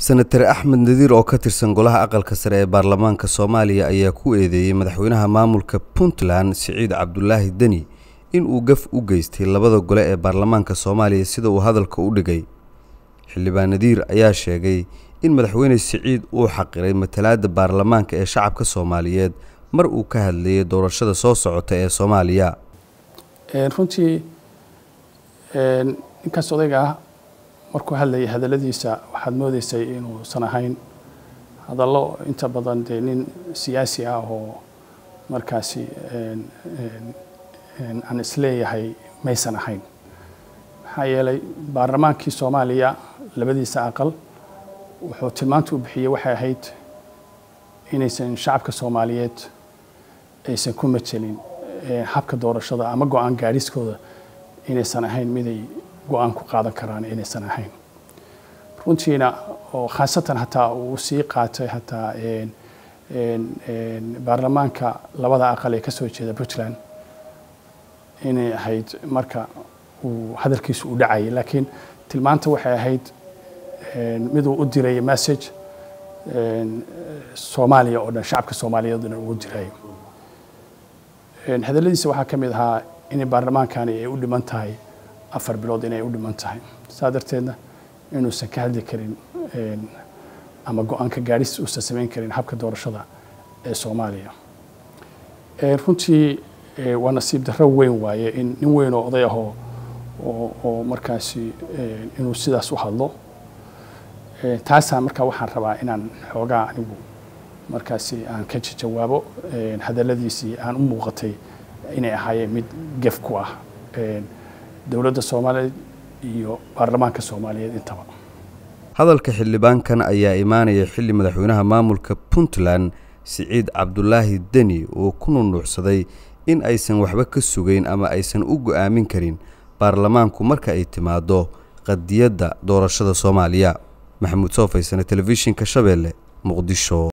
senatar axmed nadiir oo ka tirsan golaha aqalka sare ee baarlamaanka soomaaliya ayaa ku eedeeyey madaxweynaha maamulka puntland siciid cabdulaahi deni in uu gaf u geystay labada gole ee baarlamaanka soomaaliya sida uu hadalka u dhigay xildhibaan nadiir ayaa sheegay in madaxweyne siciid uu xaqiray matalaadda baarlamaanka ee shacabka soomaaliyeed mar uu ka hadlayay doorashada soo socota ee soomaaliya runtii ninkaas odayga ah markuu hadlayay hadalladiisa waxaad moodeysay inuusan ahayn hadallo inta badan dee nin siyaasi ah oo markaasi aan isleeyahay maysan ahayn maxaa yeelay baarlamaankii soomaaliya labadiisa aqal wuxuu tilmaanta u bixiyey waxay ahayd inaysan shacabka soomaaliyeed aysan ku majelin habka doorashada ama go-aan gaadhiskooda inaysan ahayn miday go-aan ku qaadan karaan inaysan ahayn runtiina oo khaasatan hataa uu sii qaatay hataa baarlamaanka labada aqal ee ka soo jeeda puntland inay ahayd marka uu hadalkiisu u dhacayay laakiin tilmaanta waxay ahayd miduu u diray message soomaaliya oo dhan shacabka soomaaliyeed oo dhan ugu diray hadalladiisa waxaa ka mid ahaa in baarlamaankani ay u dhiman tahay afar bilood inay u dhiman tahay saa darteedna inuusan ka hadli karin ama go-aanka gaadhis uusan samayn karin habka doorashada ee soomaaliya runtii waa nasiib darro weyn waaye in nin weyn oo oday ahoo oo markaasi inuu sidaas u hadlo taasaa markaa waxaan rabaa inaan xoogaa anigu markaasi aan ka jawaabo hadalladiisii aan u muuqatay inay ahaayeen mid gef ku ah dowladda soomaaliyeed iyo baarlamaanka soomaaliyeed intaba hadalka xildhibaankan ayaa imaanaya xilli madaxweynaha maamulka puntland siciid cabdulaahi deni oo ku nunuucsaday in aysan waxba ka sugayn ama aysan u go-aamin karin baarlamaanku marka ay timaado qadiyadda doorashada soomaaliya maxamuud soo faysane telefishinka shabeelle muqdisho